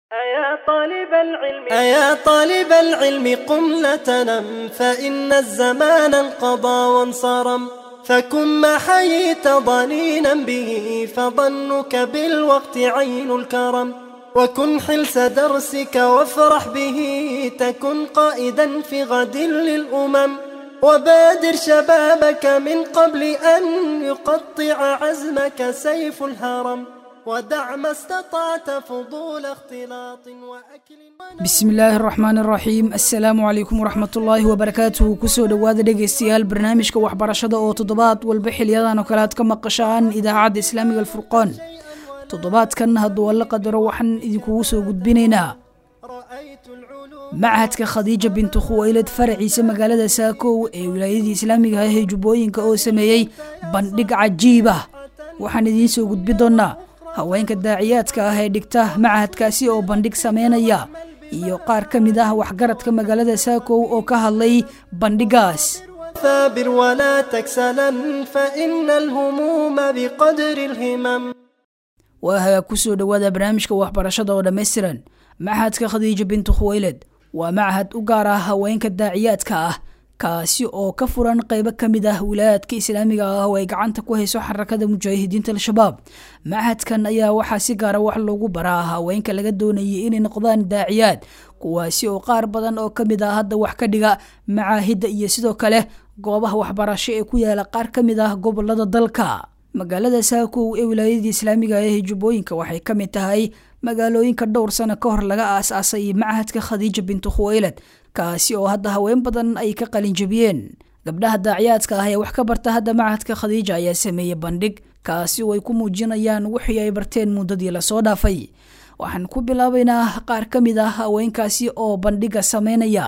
أيا طالب العلم أيا طالب العلم قم لا تنم فإن الزمان انقضى وانصرم فكن ما حييت ضنينا به فظنك بالوقت عين الكرم وكن حلس درسك وافرح به تكن قائدا في غد للأمم وبادر شبابك من قبل أن يقطع عزمك سيف الهرم ودع ما استطعت فضول اختلاط وأكل bismi illaahi araxmaan araxiim assalaamu calaykum waraxmatullaahi wabarakaatuhu kusoo dhowaada dhegaystayaal barnaamijka waxbarashada oo toddobaad walba xiliyadan oo kale aad ka maqashaan idaacadda islaamiga alfurqaan toddobaadkan hadduu alla qadaro waxaan idinkugu soo gudbinaynaa رأيت العلوم machadka khadiija bintu khuwaylad faraciisa magaalada saakow ee wilaayadii islaamiga ah ee jubbooyinka oo sameeyey bandhig cajiib ah waxaan idiin soo gudbi doonnaa haweenka daaciyaadka ah ee dhigta machadkaasi oo bandhig sameynaya iyo qaar ka mid ah waxgaradka magaalada saakow oo ka hadlay bandhigaas ثابر ولا تكسلا فإن الهموم بقدر الهمم waa hagaa kusoo dhowaada barnaamijka waxbarashada oo dhammaystiran machadka khadiija bintu khuwaylad waa machad u gaar ah haweenka daaciyaadka ah kaasi oo ka furan qeybo ka mid ah wilaayadka islaamiga ah oo ay gacanta ku hayso xarakada mujaahidiinta al-shabaab machadkan ayaa waxaa si gaara wax loogu baraa haweenka laga doonayay inay noqdaan daaciyaad kuwaasi oo qaar badan oo ka mid ah hadda wax ka dhiga macaahidda iyo sidoo kale goobaha waxbarasho ee ku yaala qaar ka mid ah gobolada dalka magaalada saakow ee wilaayadii islaamiga ah ee jubbooyinka waxay ka mid tahay magaalooyinka dhowr sano ka hor laga aas-aasay machadka khadiija bintu khuwaylad kaasi oo hadda haween badan ay ka qalinjabiyeen gabdhaha daaciyaadka ah ee wax ka barta hadda machadka khadiija ayaa sameeyey bandhig kaasi oo ay ku muujinayaan wixii ay barteen muddadii lasoo dhaafay waxaan ku bilaabaynaa qaar ka mid ah haweenkaasi oo bandhiga sameynaya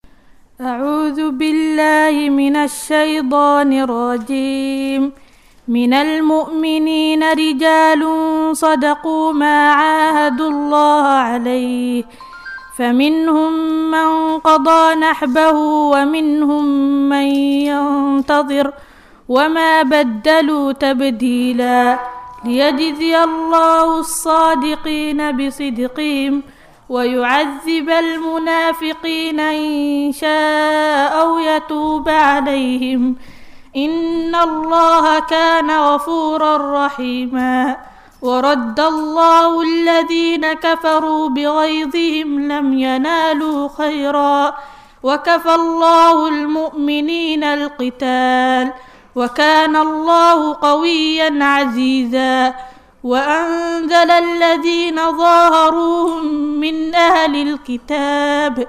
أعوذ بالله من الشيطان الرجيم من المؤمنين رجال صدقوا ما عاهدوا الله عليه فمنهم من قضى نحبه ومنهم من ينتظر وما بدلوا تبديلا ليجزي الله الصادقين بصدقهم ويعذب المنافقين إن شاء أو يتوب عليهم إن الله كان غفورا رحيما ورد الله الذين كفروا بغيظهم لم ينالوا خيرا وكفى الله المؤمنين القتال وكان الله قويا عزيزا وأنزل الذين ظاهروهم من أهل الكتاب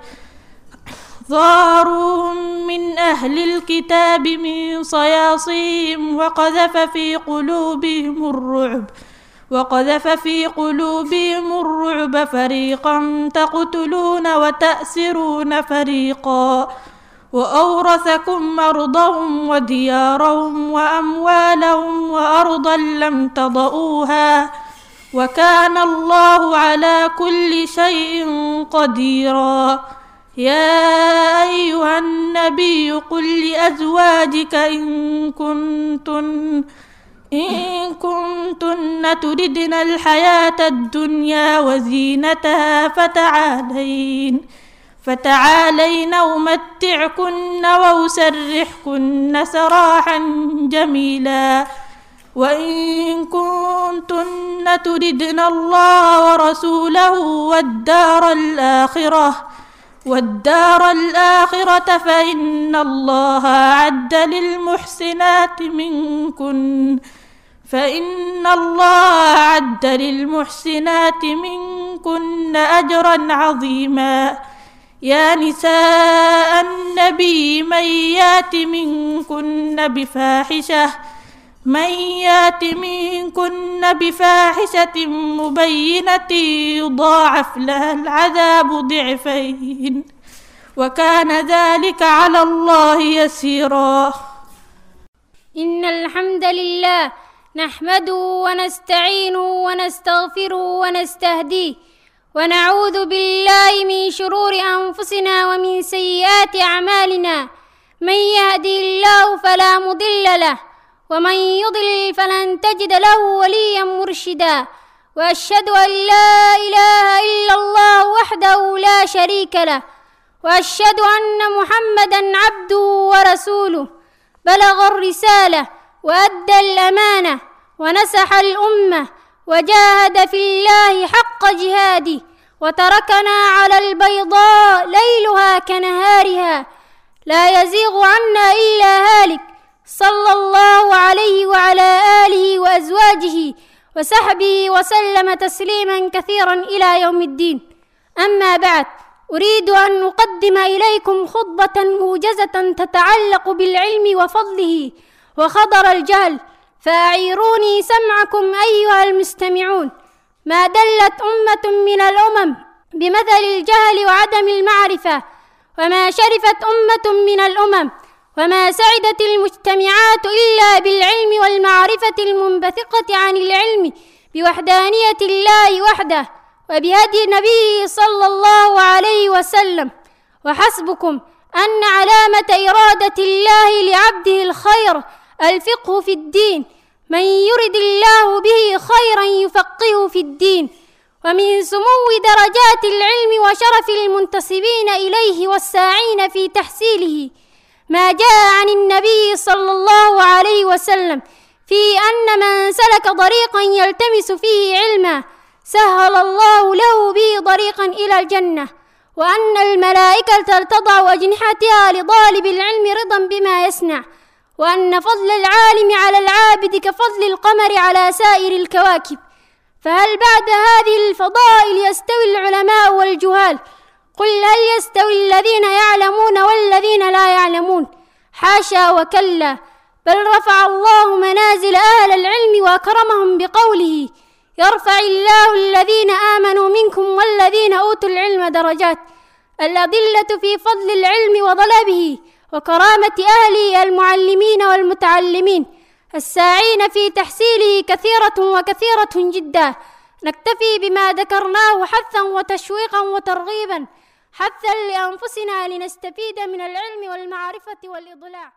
ظاهروهم من أهل الكتاب من صياصيهم وقذف في قلوبهم الرعب وقذف في قلوبهم الرعب فريقا تقتلون وتأسرون فريقا وأورثكم أرضهم وديارهم وأموالهم وأرضا لم تضئوها وكان الله على كل شيء قديرا يا أيها النبي قل لأزواجك إن كنتن إن كنتن تردن الحياة الدنيا وزينتها فتعالين فتعالين أمتعكن وأسرحكن سراحا جميلا وإن كنتن تردن الله ورسوله والدار الآخرة والدار الآخرة فإن الله أعد للمحسنات منكن فإن الله أعد للمحسنات منكن أجرا عظيما يا نساء النبي من يات منكن بفاحشة من يات منكن بفاحشة مبينة يضاعف لها العذاب ضعفين وكان ذلك على الله يسيرا إن الحمد لله نحمده ونستعينه ونستغفره ونستهديه ونعوذ بالله من شرور أنفسنا ومن سيئات أعمالنا من يهدي الله فلا مضل له ومن يضلل فلن تجد له وليا مرشدا وأشهد أن لا إله إلا الله شريك له وأشهد أن محمدا عبده ورسوله بلغ الرسالة وأدى الأمانة ونسح الأمة وجاهد في الله حق جهاده وتركنا على البيضاء ليلها كنهارها لا يزيغ عنا إلا هالك صلى الله عليه وعلى آله وأزواجه وصحبه وسلم تسليما كثيرا إلى يوم الدين أما بعد أريد أن أقدم إليكم خطبة موجزة تتعلق بالعلم وفضله وخضر الجهل فأعيروني سمعكم أيها المستمعون ما دلت أمة من الأمم بمثل الجهل وعدم المعرفة وما شرفت أمة من الأمم وما سعدت المجتمعات إلا بالعلم والمعرفة المنبثقة عن العلم بوحدانية الله وحده وبهدي نبيه صلى الله عليه وسلم وحسبكم أن علامة إرادة الله لعبده الخير الفقه في الدين من يرد الله به خيرا يفقهه في الدين ومن سمو درجات العلم وشرف المنتسبين إليه والساعين في تحصيله ما جاء عن النبي صلى الله عليه وسلم في أن من سلك طريقا يلتمس فيه علما سهل الله له به طريقا إلى الجنة وأن الملائكة تضع أجنحتها لطالب العلم رضا بما يصنع وأن فضل العالم على العابد كفضل القمر على سائر الكواكب فهل بعد هذه الفضائل يستوي العلماء والجهال قل هل يستوي الذين يعلمون والذين لا يعلمون حاشا وكلا بل رفع الله منازل أهل العلم وأكرمهم بقوله يرفع الله الذين آمنوا منكم والذين أوتوا العلم درجات الأدلة في فضل العلم وطلبه وكرامة أهله المعلمين والمتعلمين الساعين في تحصيله كثيرة وكثيرة جدا نكتفي بما ذكرناه حثا وتشويقا وترغيبا حثا لأنفسنا لنستفيد من العلم والمعرفة والإضلاع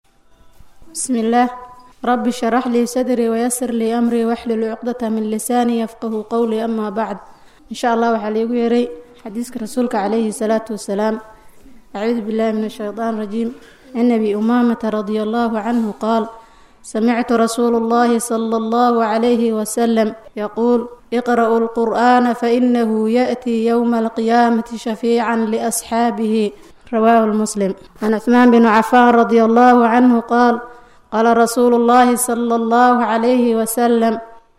بسم الله رب اشرح لي صدري ويسر لي أمري واحلل عقدة من لساني يفقه قولي أما بعد إن شاء الله waxaa liigu yeeray xadiiska rasuulka calayhi salaatu wasalaam أعوذ بالله من الشيطان الرجيم عن أبي أمامة رضي الله عنه قال سمعت رسول الله صلى الله عليه وسلم يقول اقرأوا القرآن فإنه يأتي يوم القيامة شفيعا لأصحابه رواه المسلم عن عثمان بن عفان رضي الله عنه قال قال رسول الله صلى الله عليه وسلم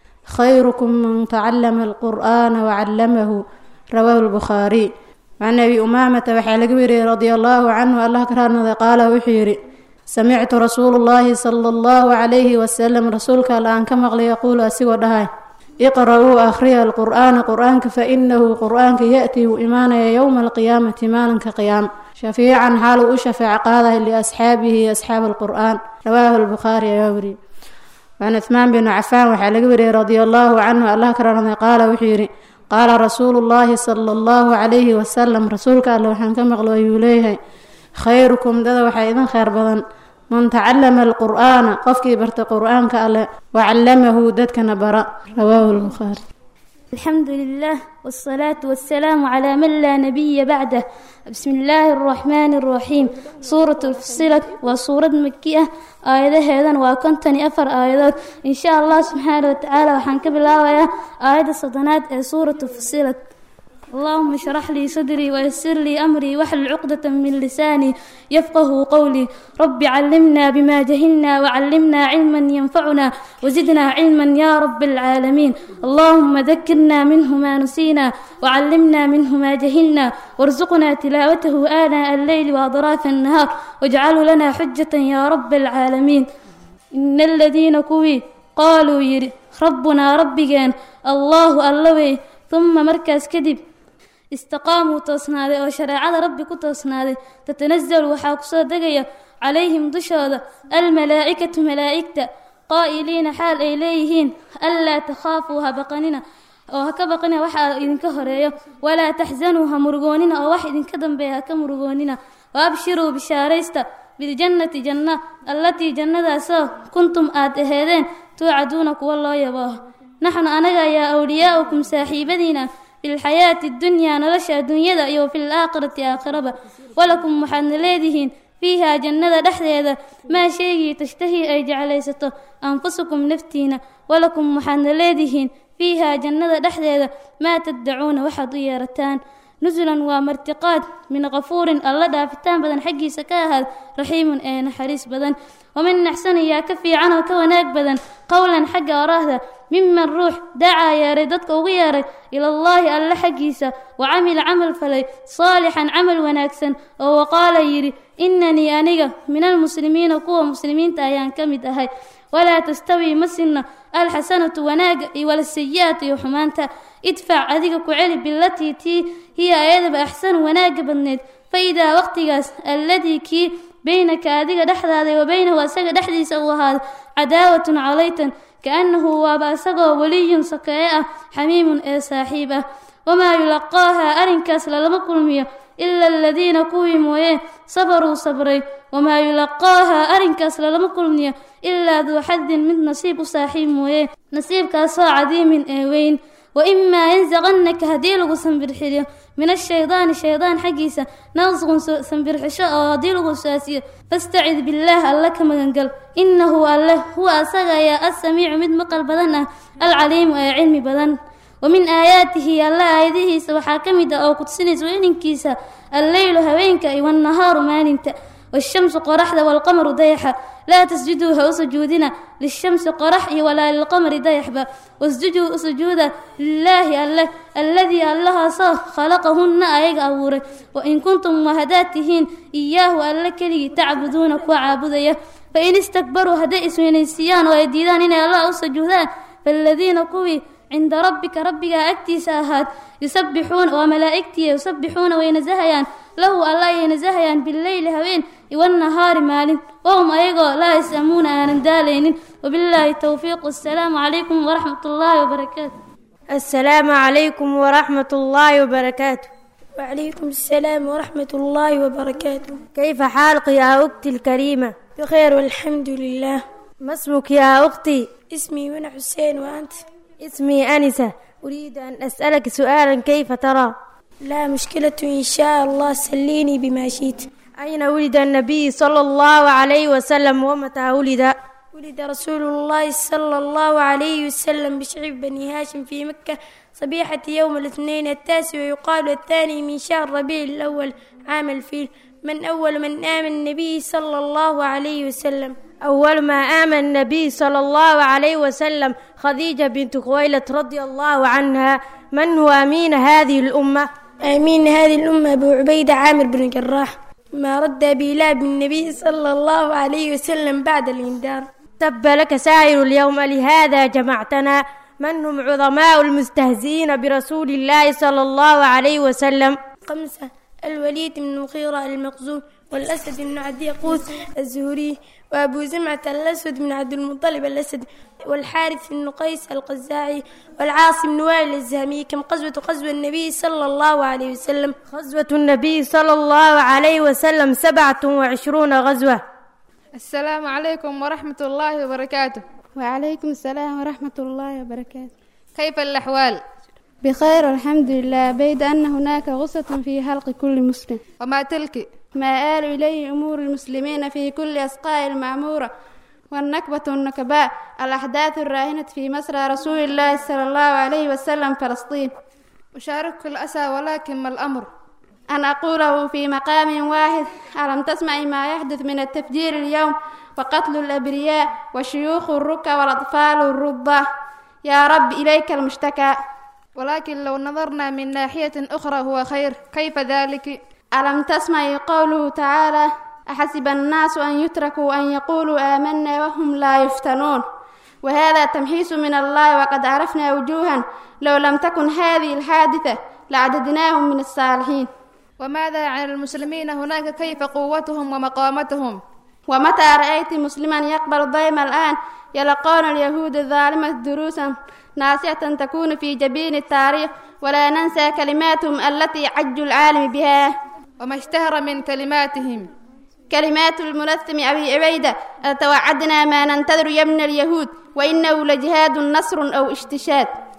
خيركم من تعلم القرآن وعلمه رواه البخاري can abi umaamata waxaa laga weriyey radia allaahu canhu allah ka raarnada qaala wuxuu yidhi samictu rasuulu llaahi sala allahu calayhi wasalam rasuulka alla aan ka maqlay yaquulu asigoo dhahay iqra-uu akhriya alqur'aana qur-aanka fa inahu qur-aanka ya-tii wuu imaanaya yowma alqiyaamati maalinka qiyaam shafiican xaaluu u shafeec qaadahay liasxaabihi asxaab alqur'aan rawaahu albukhaari ayaa weriyey can cuhmaan binu cafaan waxaa laga weriyey radia allaahu canhu allah ka raarnada qaala wuxuu yidhi qaala rasuulu llaahi sala allahu calayhi wasalam rasuulka alle waxaan ka maqlo ayuu leeyahay khayrukum dada waxaa idin kheyr badan man tacallama alqur'aana qofkii barta qur-aanka alle wacallamahu dadkana bara rawaahu lbukhaari الحمد لله والصلاة والسلام على من لا نبي بعده بسم الله الرحمن الرحيم سورة الفصلت وسورة مكية آية هذا وكنتني أفر آيات إن شاء الله سبحانه وتعالى وحنك بالله آية صدنات سورة الفصلت اللهم اشرح لي صدري ويسر لي أمري واحلل عقدة من لساني يفقه قولي رب علمنا بما جهلنا وعلمنا علما ينفعنا وزدنا علما يا رب العالمين اللهم ذكرنا منه ما نسينا وعلمنا منه ما جهلنا وارزقنا تلاوته آناء الليل وأطراف النهار واجعله لنا حجة يا رب العالمين إن الذين كوي قالوا يري ربنا ربجان الله اللوي ثم مركز كذب istaqaamuu toosnaaday oo shareecada rabbi ku toosnaaday tatanazalu waxaa kusoo degaya calayhim dushooda almalaa'ikatu malaa'igta qaa'iliina xaal ay leeyihiin anlaa takhaafuu ha baqanina oo ha ka baqina waxaa idinka horeeyo walaa taxsanuu ha murugoonina oo wax idinka dambeeya ha ka murugoonina wa abshiruu bishaaraysta biljannati janna allatii jannadaasoo kuntum aad aheedeen tuucaduuna kuwa loo yabooho naxnu anaga ayaa awliyaa'ukum saaxiibadiina fi lxayaati addunyaa nolosha adduunyada iyo fi laakhirati aakhiraba walakum waxaadna leedihiin fiihaa jannada dhexdeeda maa shaygii tashtahii ay jeclaysato anfusukum naftiina walakum waxaadna leedihiin fiihaa jannada dhexdeeda maa taddacuuna waxaad u yeerataan nusulan waa martiqaad min kafuurin alla dhaafitaan badan xaggiisa ka ahaad raxiimun ee naxariis badan waman naxsan yaa ka fiican oo ka wanaag badan qowlan xagga oraahda miman ruux dacaa yeeray dadka ugu yeeray ilallaahi alle xaggiisa wa camila camal falay saalixan camal wanaagsan oo waqaala yidhi inanii aniga min almuslimiina kuwa muslimiinta ayaan ka mid ahay walaa tastawii ma sinno alxasanatu wanaaga iyo walasayi'atu iyo xumaanta idfac adiga ku celi bilatii tii hiya ayadaba axsanu wanaagga badneed fa idaa waqtigaas alladii kii baynaka adiga dhexdaada wa baynahu asaga dhexdiisa uu ahaado cadaawatun calaytan kaannahu waaba isagoo weliyun sokeeye ah xamiimun ee saaxiib ah wamaa yulaqaahaa arrinkaas lalama kulmiyo ila aladiina kuwii mooye sabaruu sabray wamaa yulaqaahaa arrinkaas lalama kulmiyo ilaa duu xadin mid nasiib u saaxiib mooye nasiibkaasoo cadiimin ee weyn waimaa yansaqannaka haddii lagu sambirxiliyo min ashaydaani shaydaan xaggiisa naqsqun sambirxisho oo haddii lagu saasiyo fastacid billaah alle ka magangal innahu alle huwa asaga ayaa assamiicu mid maqal badan ah alcaliimu ee cilmi badan wamin aayaatihi alla aayadihiisa waxaa ka mid ah oo kudsinaysa weninkiisa alleylu haweenka iyo wannahaaru maalinta والشمس قرحda والقمر dayaxa laa tasjuduu ha u sujuudina lishamsi qorax iyo walaa lilqamari dayaxba wasjuduu u sujuuda lilaahi alleh alladii allahaasoo khalaqahunna ayaga abuuray wain kuntum wahadaad tihiin iyaahu alle keligii tacbuduuna kuwa caabudaya fain istakbaruu hadday isweynaysiiyaan oo ay diidaan inay allah u sujuudaan faaladiina kuwii cinda rabbika rabbigaa agtiisa ahaad yusabbixuuna waa malaa'igtiiya yusabbixuuna way nasahayaan lahu alla ayay nasahayaan bileyli habeen iwannahaari maalin wahum ayagoo laa yasamuuna aanan daalaynin wabillaahi towfiiq wassalaamu calaykum waraxmat ullaahi wabarakaatu السلام عليكم ورحمة الله وبركاته وعليكم السلام ورحمة الله وبركاته كيف حالك يا أختي الكريمة؟ بخير والحمد لله ما اسمك يا أختي؟ اسمي منى حسين وأنت اسمي أنسة أريد أن أسألك سؤالا كيف ترى؟ لا مشكلة إن شاء الله سليني بما شئت أين ولد النبي صلى الله عليه وسلم ومتى ولد؟ ولد رسول الله صلى الله عليه وسلم بشعب بني هاشم في مكة صبيحة يوم الاثنين التاسع ويقال الثاني من شهر ربيع الأول عام الفيل من أول من آمن النبي صلى الله عليه وسلم أول ما آمن النبي صلى الله عليه وسلم خديجة بنت خويلة رضي الله عنها من هو أمين هذه الأمة؟ آمين هذه الأمة أبو عبيدة عامر بن جراح ما رد بلاب النبي صلى الله عليه وسلم بعد الإنذار تب لك سائر اليوم لهذا جمعتنا من هم عظماء المستهزئين برسول الله صلى الله عليه وسلم خمسة الوليد بن المغيرة المخزوم والأسد بن عدي قوس الزهري وأبو زمعة الأسود بن عبد المطلب الأسد والحارث بن قيس القزاعي والعاصم بن وائل الزهمي كم قزوة قزوة النبي صلى الله عليه وسلم غزوة النبي صلى الله عليه وسلم سبعة وعشرون غزوة السلام عليكم ورحمة الله وبركاته وعليكم السلام ورحمة الله وبركاته كيف الأحوال؟ بخير والحمد لله بيد أن هناك غصة في حلق كل مسلم وما تلك؟ ما آل إليه أمور المسلمين في كل أسقاء المعمورة والنكبة النكباء الأحداث الراهنة في مسرى رسول الله صلى الله عليه وسلم فلسطين أشارك الأسى ولكن ما الأمر؟ أن أقوله في مقام واحد ألم تسمع ما يحدث من التفجير اليوم وقتل الأبرياء وشيوخ الركع والأطفال الرضع يا رب إليك المشتكى ولكن لو نظرنا من ناحية أخرى هو خير كيف ذلك؟ ألم تسمع قوله تعالى أحسب الناس أن يتركوا أن يقولوا آمنا وهم لا يفتنون وهذا تمحيص من الله وقد عرفنا وجوها لو لم تكن هذه الحادثة لعددناهم من الصالحين وماذا عن المسلمين هناك كيف قوتهم ومقامتهم ومتى رأيت مسلما يقبل ضيم الآن يلقون اليهود الظالمة دروسا ناصعة تكون في جبين التاريخ ولا ننسى كلماتهم التي عجوا العالم بها وما اشتهر من كلماتهم كلمات المنثم أبي عبيدة توعدنا ما ننتظر يمن اليهود وإنه لجهاد نصر أو اشتشاد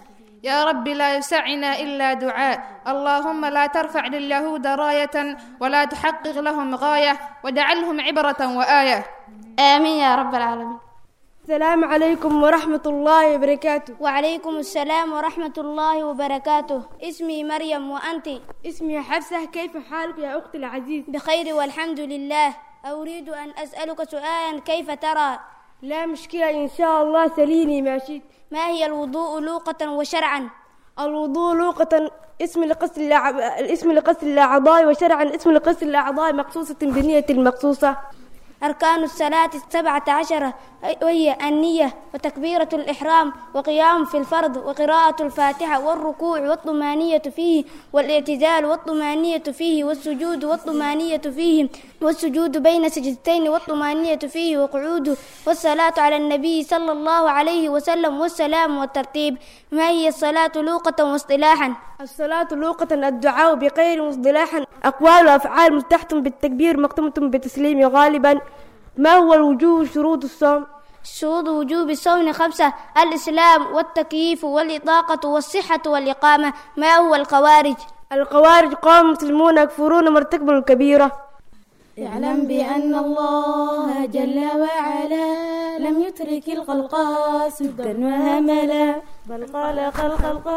يا رب لا يسعنا إلا دعاء اللهم لا ترفع لليهود راية ولا تحقق لهم غاية واجعلهم عبرة وآية آمين يا رب العالمين السلام عليكم ورحمة الله وبركاته وعليكم السلام ورحمة الله وبركاته اسمي مريم وأنت اسمي حفصة كيف حالك يا أختي العزيز بخير والحمد لله أريد أن أسألك سؤالا كيف ترى لا مشكلة إن شاء الله سليني ماشي ما هي الوضوء لوقة وشرعا الوضوء لوقة اسم لقصد الأعض... الاسم لقصد الأعضاء وشرعا اسم لقصد الأعضاء مقصوصة بنية المقصوصة أركان الصلاة السبعة عشرة وهي النية وتكبيرة الإحرام وقيام في الفرض وقراءة الفاتحة والركوع والطمانية فيه والاعتزال والطمانية فيه والسجود والطمانية فيه والسجود بين سجدتين والطمانية فيه وقعوده والصلاة على النبي صلى الله عليه وسلم والسلام والترتيب ما هي الصلاة لوقة واصطلاحا الصلاة لوقة الدعاء بغير مصطلاحا أقوال وأفعال مفتحة بالتكبير مختمة بالتسليم غالبا ما هو الوجوب شروط الصوم شروط وجوب الصوم خمسة الإسلام والتكييف والإطاقة والصحة والإقامة ما هو الخوارج الخوارج قوم مسلمون يكفرون مرتكب الكبيرة اعلم بأن الله جل وعلا لم يترك الخلق سدا وهملا بل خلق الخلق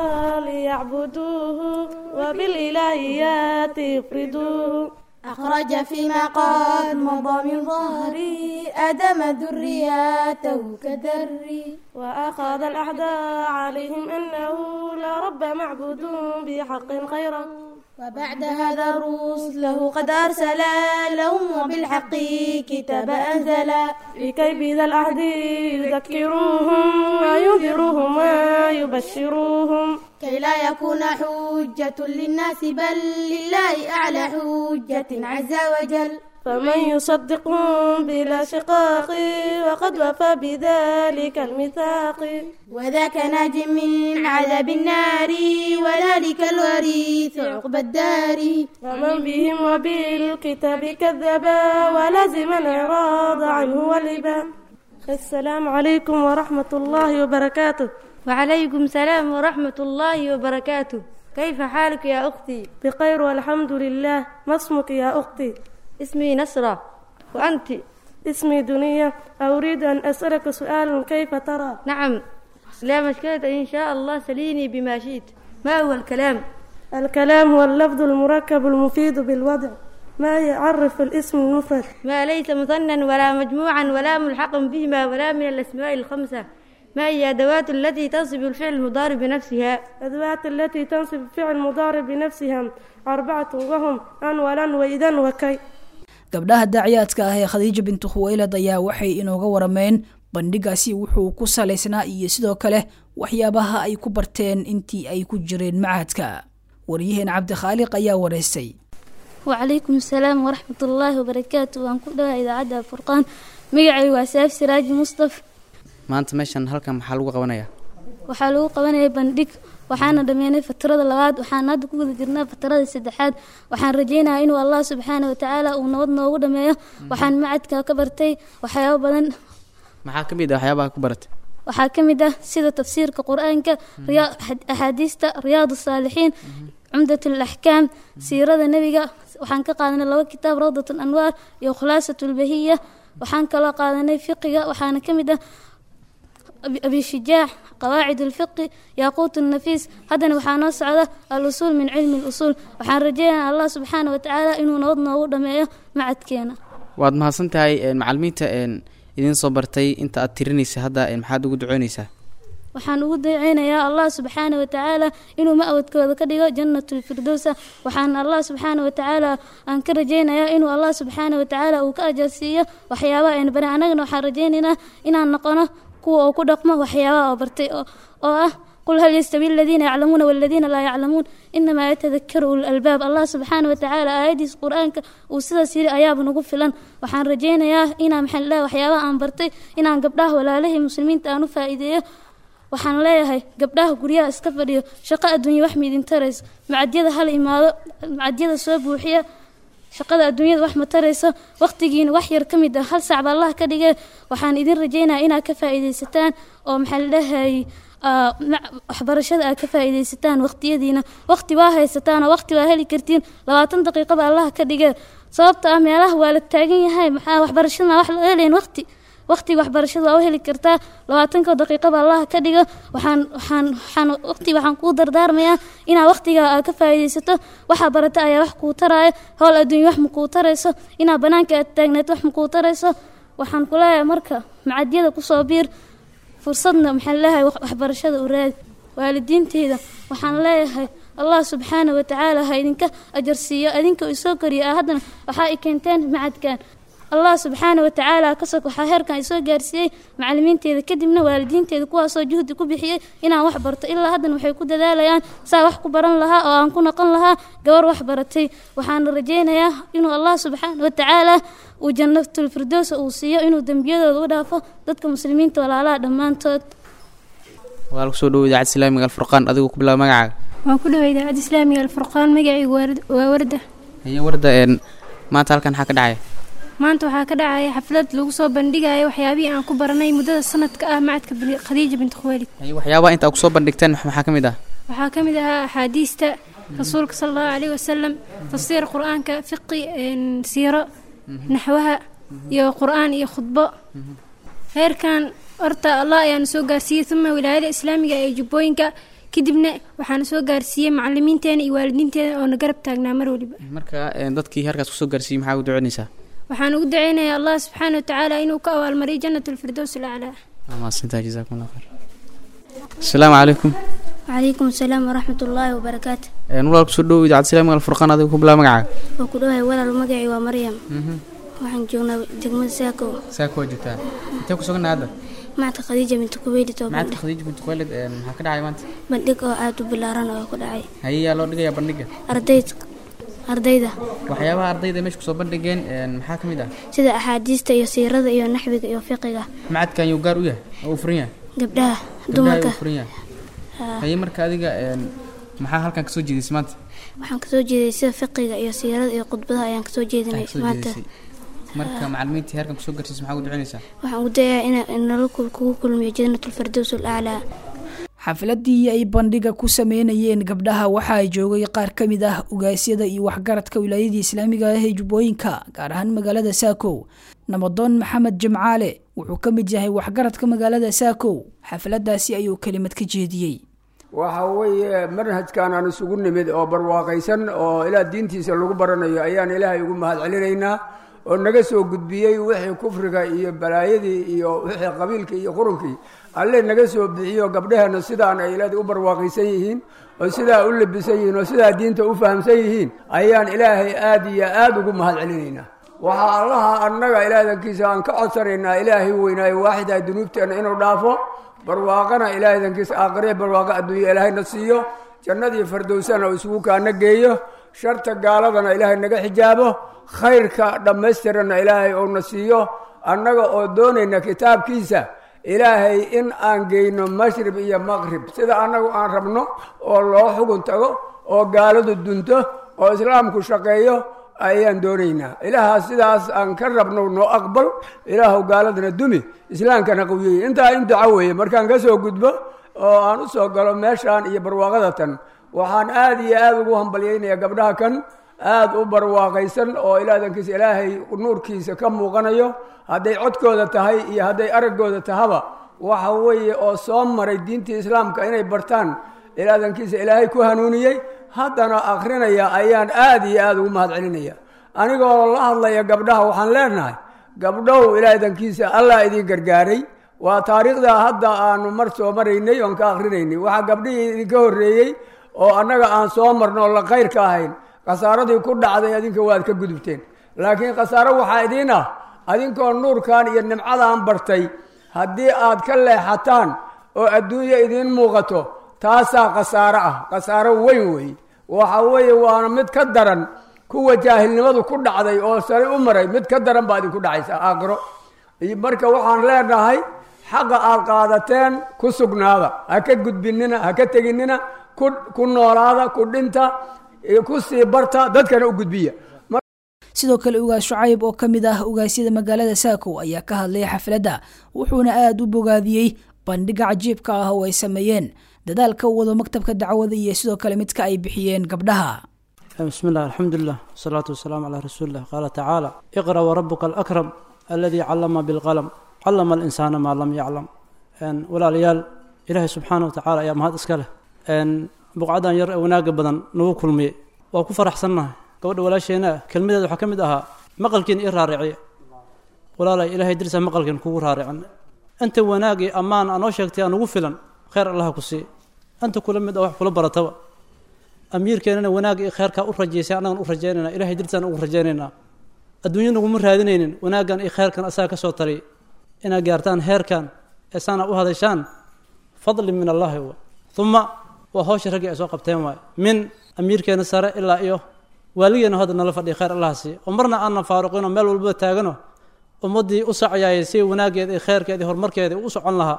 ليعبدوه وبالإلهيات يفردوه أخرج فيما قد مضى من ظهري أدم ذرياته كذري وأخذ الأعداء عليهم أنه لا رب معبود بحق خيرا وبعد هذا رسله قد أرسل لهم وبالحق كتاب أنزلا لكي بذا العهد يذكروهم وينذروهم ويبشروهم كي لا يكون حجة للناس بل لله أعلى حجة عز وجل فمن يصدقهم بلا شقاق وقد وفى بذلك الميثاق وذاك ناج من عذاب النار وذلك الوريث عقبى الدار ومن بهم وبالكتاب كذبا ولازم الإعراض عنه والإبا السلام عليكم ورحمة الله وبركاته وعليكم السلام ورحمة الله وبركاته كيف حالك يا أختي؟ بخير والحمد لله ما اسمك يا أختي؟ اسمي نصرة وأنت؟ اسمي دنيا أريد أن أسألك سؤالا كيف ترى؟ نعم لا مشكلة إن شاء الله سليني بما شئت ما هو الكلام؟ الكلام هو اللفظ المركب المفيد بالوضع ما يعرف الاسم المفرد ما ليس مثنى ولا مجموعا ولا ملحقا بهما ولا من الأسماء الخمسة ما هي أدوات التي تنصب الفعل المضارع بنفسها أدوات التي تنصب الفعل المضارع بنفسها أربعة وهم أن ولن وإذا وكي gabdhaha daaciyaadka ah ee khadiija bintu khuweylad ayaa waxay inooga warameen bandhigaasi wuxuu ku salaysnaa iyo sidoo kale waxyaabaha ay ku barteen intii ay ku jireen macahadka waryaheen cabdikhaaliq ayaa wareystay wacalaykum asalaam waraxmat ullaahi wabarakaatu waan ku dhawa idaacadda furqaan magacay waa saaf siraaji mustaf maanta meeshan halkan maxaa lagu qabanayaa waxaa lagu qabanaya bandhig waxaana dhameynay fatrada labaad waxaan hadda ku guda jirnaa fatrada saddexaad waxaan rajeynayaa inuu allah subxaana watacaala uu nabad noogu dhameeyo waxaan macadka ka bartay waxyaabo badan maxaa ka mid ah waxyaabaha ku baratay waxaa ka mid ah sida tafsiirka qur-aanka axaadiista riyaad saalixiin cumdat alaxkaam siirada nebiga waxaan ka qaadanay laba kitaab rawdat anwaar iyo khulaasat lbahiya waxaan kaloo qaadanay fiqiga waxaana ka mid ah أبي شجاع قواعد الفقه ياقوت النفيس هذا وحنا صعدة الأصول من علم الأصول وحان رجينا الله سبحانه وتعالى إنه نوضنا ودميه مع تكينا waad mahadsan tahay macalimiinta idiin soo bartay inta aad tirinaysa hadda maxaad ugu ducoynaysaa waxaan ugu dayceynayaa allah subxaana watacaala inuu ma-wadkooda ka dhigo janatulfirdowsa waxaan allah subxaana watacaala aan ka rajeynayaa inuu allah subxaana watacaala uu ka ajarsiiyo waxyaabaha ayna barin annagana waxaan rajeynaynaa inaan noqono kuwa uu ku dhaqmo waxyaabaha oo bartay oo ah qul hal yastawi aladiina yaclamuuna waladiina laa yaclamuun inamaa yatadakaru ul albaab allah subxaana watacaala aayadiisa qur-aanka uu sidaas yiri ayaaba nagu filan waxaan rajeynayaa inaan maxaa lilahi waxyaabaha aan bartay inaan gabdhaha walaalihii muslimiinta aan u faa'iideeyo waxaan leeyahay gabdhaha guryaha iska fadhiyo shaqo adduunya wax miidin taraysa macadyada hal imaado macadyada soo buuxiya shaqada adduunyada wax ma tarayso waqtigiina wax yar ka mid ah hal saac baa allah ka dhigay waxaan idin rajaynaya inaad ka faa'iidaysataan oo maxaa la dhahay aa, ma- waxbarashada aad ka faa'iidaysataan waqtiyadiina waqti waa haysataan oo waqti waa heli kartiin labaatan daqiiqo baa allah ka dhigay sababta ah meelaha waa la taagan yahay maxaa waxbarashadana wax loo helayn waqti waqtiga waxbarashada waa u heli kartaa labaatanka daqiiqo baa allah ka dhiga waxaan waxaan waxaan waqti waxaan kuu dardaarmayaa inaad waqtiga aad ka faa'iidaysato waxaa barata ayaa wax kuu taraayo howl adduunya wax ma kuu tarayso inaad banaanka aad taagneed wax ma kuu tarayso waxaan ku leeyahay marka macadyada kusoo biir fursadna maxaa leeyahay waxbarashada u raadi waalidiinteyda waxaan leeyahay allah subxaana wa tacaala ha idinka ajarsiiyo idinka uu soo koriyo ah haddana waxaa i keenteen macadkan allah subxaana wa tacaala kasoo waxaa heerkan i soo gaarsiiyey macalimiinteeda kadibna waalidiinteeda kuwaasoo juhdi ku bixiyey inaan wax barto ilaa haddana waxay ku dadaalayaan saa wax ku baran lahaa oo aan ku noqon lahaa gabar wax baratay waxaana rajaynayaa inuu allah subxaana wa tacaala uu jannatulfirdowsa uu siiyo inuu dembiyadooda u dhaafo dadka muslimiinta walaalaha dhammaantood waa lagu soo dhowo idaacadda islaamiga alfurqaan adigu ku bilaaba magacaaga waan ku dhaway idaacadda islaamiga alfurqaan magacaygu waa- waa warda haye warda een maanta halkan maxaa ka dhacaya maanta waxaa ka dhacaya xaflad lagu soo bandhigayo waxyaabihii aan ku baranay muddada sanadka ah macadka bini- khadiija binti khuwaylid haye waxyaabaha inta aad kusoo bandhigteen maxaa ka mid ah waxaa ka mid ahaa axaadiista rasuulka sala allahu caleyhi wasalam tafsiir qur-aanka fiqi een, siiro naxwaha iyo qur-aan iyo khudbo heerkan horta allah ayaana soo gaarsiiyey uma wilaayada islaamiga ee jubbooyinka kadibna waxaana soo gaarsiiyey macalimiinteena iyo waalidiinteena oo na garab taagnaa mar waliba marka een dadkii halkaas kusoo gaarsiiyey maxaa ugu duceynaysaa waxaan ugu daceynayaa allah subxaana wa tacaala inuu ka abaalmariyo jannat alfirdows alaclaa waa mahadsantahay jazaakum allah khayr asalaamu calaykum وعليكم السلام ورحمة الله وبركاته een walaal kusoo dhowo idaacadda islaamiga alfurqaan adigu ku bilaaba magacaaga وكلها ولا المقعي ومريم waxaan joognaa degmada saako saa kuwa joogtaa intee ku suganna hadda macadka khadiija binti kuweyli oo macadka khadiija binti khuwaylid een maxaa ka dhacay maanta bandhig oo aada u bilaaran oo ku dhacay haye yaa loo dhigayaa bandhiga ardayd ardayda waxyaabaha ardayda meesha kusoo bandhigeen een maxaa ka mid ah sida axaadiista iyo siirada iyo naxwiga iyo fiqiga macadkan yuu gaar u yahay oo uu furan yahay gabdhaha Gabdhaha dumarka ayuu furan yahay Haa. haye marka adiga een maxaa halkan kasoo jeedisay maanta waxaan kasoo jeeday sida fiqiga iyo siirada iyo khudbadaha ayaan kasoo jeedinay kasoo maanta jeedisay marka macalimiintii halkan kusoo gaarsiisay maxaa ugu duceynaysaa waxaan ugu dayaa in nala kul- kugu kulmiyo jannatulfirdows alaclaa xafladii ay bandhiga ku sameynayeen gabdhaha waxaa joogay qaar ka mid ah ugaasyada iyo waxgaradka wilaayadii islaamiga ah ee jubbooyinka gaar ahaan magaalada saakow nabadoon maxamed jimcaale wuxuu ka mid yahay waxgaradka magaalada saakow xafladaasi ayuu kelimad ka jeediyey waxa weeye manhajkan aan isugu nimid oo barwaaqaysan oo ilaa diintiisa lagu baranayo ayaan ilaahay ugu mahad celinaynaa oo naga soo gudbiyey wixii kufriga iyo balaayadii iyo wixii qabiilka iyo qurunkii alle naga soo bixiyo gabdhaheenna sidaan ay ilaahay u barwaaqaysan yihiin oo sidaa u labisan yihiin oo sidaa diinta u fahamsan yihiin ayaan ilaahay aad iyo aad ugu mahad celinaynaa waxaa allaha annaga ilaadankiisa aan ka codsanaynaa ilaahay weynaayo waaxidaa dunuubteenna inuu dhaafo barwaaqana ilaadankiisa aakhiree barwaaqo adduunya ilaahayna siiyo jannadii fardowsana uu isugu kaana geeyo sharta gaaladana ilaahay naga xijaabo khayrka dhammaystiranna ilaahay uuna siiyo annaga oo doonayna kitaabkiisa ilaahay in aan geyno mashrib iyo maqrib sida annagu aan rabno oo loo xugun tago oo gaaladu dunto oo islaamku shaqeeyo ayaan doonaynaa ilaahaa sidaas aan ka rabno noo aqbal ilaahu gaaladana dumi islaamkana qawiyey intaa in duco weeye markaan ka soo gudbo oo aan u soo galo meeshaan iyo barwaaqada tan waxaan aad iyo aad ugu hambalyaynayaa gabdhaha kan aad u barwaaqaysan oo ilaadankiisa ilaahay nuurkiisa ka muuqanayo hadday codkooda tahay iyo hadday araggooda tahaba waxa weeye oo soo maray diintii islaamka inay bartaan ilaadankiisa ilaahay ku hanuuniyey haddana akrinaya ayaan aad iyo aad ugu mahad celinaya anigoo la hadlaya gabdhaha waxaan leenahay gabdhow ilaadankiisa allah idiin gargaaray waa taariikhda hadda aanu mar soo maraynay oon ka akrinaynay waxaa gabdhihii idinka horreeyey oo annaga aan soo marno oo la khayrka ahayn khasaaradii ku dhacday adinka waad ka gudubteen laakiin khasaaro waxaa idiin ah adinkoo nuurkan iyo nimcadan bartay haddii aad ka leexataan oo adduunya idiin muuqato taasaa khasaaro ah khasaaro weyn weeye waxa weeye waana mid ka daran kuwa jaahilnimadu ku dhacday oo sare u maray mid ka daran baa idinku dhacaysa aakhiro marka waxaan leenahay xaqa aad qaadateen ku sugnaada ha ka gudbinina ha ka teginina ku ku noolaada ku dhinta ku sii barta dadkana u gudbiya sidoo kale ugaas shucayb oo ka mid ah ugaasyada magaalada saakow ayaa ka hadlay xafladda wuxuuna aada u bogaadiyey bandhiga cajiibka ah oo ay sameeyeen dadaalka u wado maktabka dacwada iyo sidoo kale midka ay bixiyeen gabdhaha بسم الله الحمد لله والصلاة والسلام على رسول الله قال تعالى اقرأ وربك الأكرم الذي علم بالقلم علم الإنسان ما لم يعلم أن ولا ليال إلهي سبحانه وتعالى يا مهد إسكاله أن بقعدا ير وناق بدن نو كلمي وكو فرح سنة قبل ولا شينا كلمة حكم دها مقلكين إرارعي ولا لا إلهي درس مقلكين كو رارعا أنت وناقي أمان أنا شكتي أنا وفلا خير الله كسي أنت كل مدة وح كل برتوا amiirkeenana wanaagga iyo kheerkaa u rajaysay annagan u rajaynayna ilahay dirtaan ugu rajaynaynaa adduunya naguma raadinaynin wanaaggan iyo kheerkan asaga ka soo tariy inaad gaartaan heerkan ee saana u hadashaan fadli min allaahi wa uma waa hawsha raggii ay soo qabteen waay min amiirkeena sare ilaa iyo waaligeena hadda nala fadhiya khayr allaha siiya oo marna aanan faaruqinoo meel walbaba taagano ummaddii u sacayaayay si wanaaggeeda iyo kheerkeeda iyo horumarkeeda u socon lahaa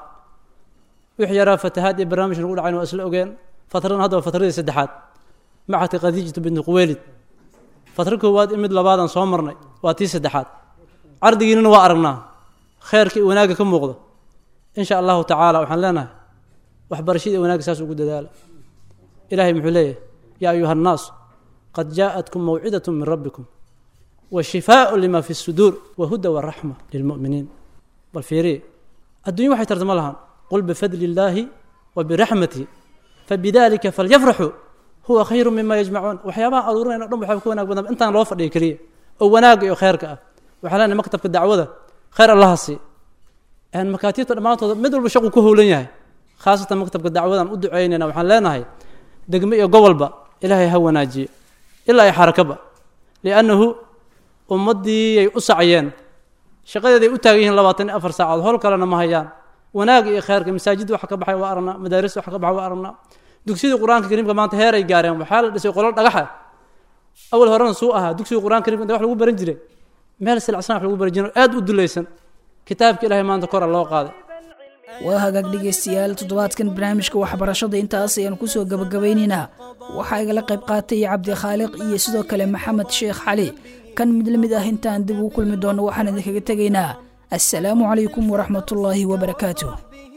wix yaraa fatahaad iyo barnaamij nagu dhacayn waa isla ogeen fatradan hadda waa fatradii saddexaad macadka khadiijatu binti quweylid fatro koowaad in mid labaadaan soo marnay waa tii saddexaad cardigiinana waa aragnaa kheerka iyo wanaagga ka muuqda in sha allahu tacaala waxaan leenahay waxbarashada iyo wanaagga saas ugu dadaala ilahay muxuu leeyahay yaa ayuha annaasu qad jaaءatkum mawcidaة min rabbikum washifaaء lima fi الsuduur wahuda waraxma lilmu'miniin bal fiiriye adduunya waxay tartama lahaan qul bifadli illaahi wa biraxmatihi fabidalika falyafraxuu huwa khayru mima yajmacuun waxyaabaha aruurinayna o dhan waxaa ka wanaag badan intaan loo fadhiya keliya oo wanaagga iyo kheerka ah waxaa leenahay maktabka dacwada khayr allaha sii makaatiibta dhammaantooda mid walba shaqu ku howlan yahay khaasatan maktabka dacwadan u duceynayna waxaan leenahay degmo iyo gobolba ilaahay ha wanaajiyo ilaa iyo xarakaba liannahu ummaddiiyay u saciyeen shaqadeeday u taagan yihiin labaatan iyo afar saacadood hol kalena ma hayaan wanaagga iyo kheerka masaajid waxa ka baxay waa aragnaa madaaris waxa ka baxay waa aragnaa dugsidii qur-aanka kariimka maanta heeray gaareen waxaa la dhisay qolo dhagaxa awal horena suu ahaa dugsigii qur-aanka karimka inta wax lagu baran jiray meel silacsan wax lagu baran jiray aad u dulaysan kitaabka ilaahay maanta kora loo qaaday waa hagaag dhegaystayaal toddobaadkan barnaamijka waxbarashada intaas ayaan kusoo gabagabaynaynaa waxaa igala qayb qaatay cabdi khaaliq iyo sidoo kale maxamed sheekh cali kan mid la mid ah intaan dib ugu kulmi doono waxaan idinkaga tegaynaa assalaamu calaykum waraxmatullaahi wabarakaatuh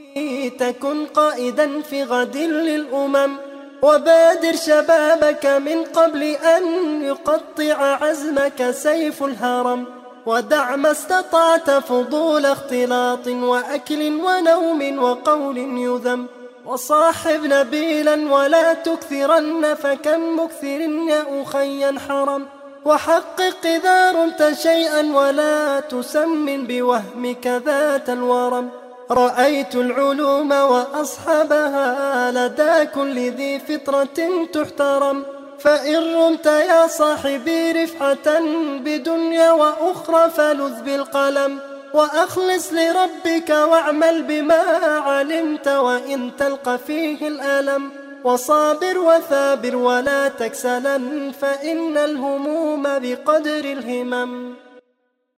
تكن قائدا في غد للأمم وبادر شبابك من قبل أن يقطع عزمك سيف الهرم ودع ما استطعت فضول اختلاط وأكل ونوم وقول يذم وصاحب نبيلا ولا تكثرن فكم مكثر يا أخي حرم وحقق إذا رمت شيئا ولا تسمن بوهمك ذات الورم رأيت العلوم وأصحابها لدى كل ذي فطرة تحترم فإن رمت يا صاحبي رفعة بدنيا وأخرى فلذ بالقلم وأخلص لربك واعمل بما علمت وإن تلقى فيه الألم وصابر وثابر ولا تكسلا فإن الهموم بقدر الهمم